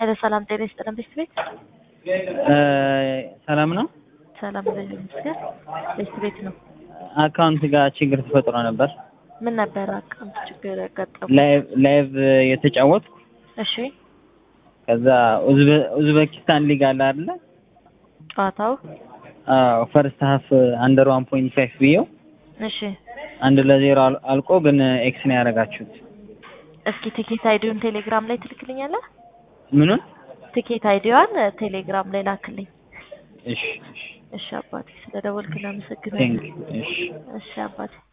ሄሎ ሰላም ጤና ይስጥልን ቤት ቤት ሰላም ነው። ሰላም ልጅ ምስገር ቤት ቤት ነው። አካውንት ጋር ችግር ተፈጥሮ ነበር። ምን ነበር አካውንት ችግር ያጋጠሙ? ላይቭ ላይቭ የተጫወትኩ እሺ ከዛ ኡዝበ- ኡዝቤኪስታን ሊግ አለ አይደለ? ጨዋታው አዎ ፈርስት ሀፍ አንደር ዋን ፖይንት ፋይቭ ብዬው እሺ አንድ ለዜሮ አል- አልቆ ግን ኤክስ ነው ያደረጋችሁት። እስኪ ቲኬት አይዲውን ቴሌግራም ላይ ትልክልኛለህ? ምኑን? ቲኬት አይዲዋን ቴሌግራም ላይ ላክልኝ። እሺ እሺ እሺ አባቴ ስለ ደወልክ እናመሰግናለን። ቴንክ እሺ እሺ አባቴ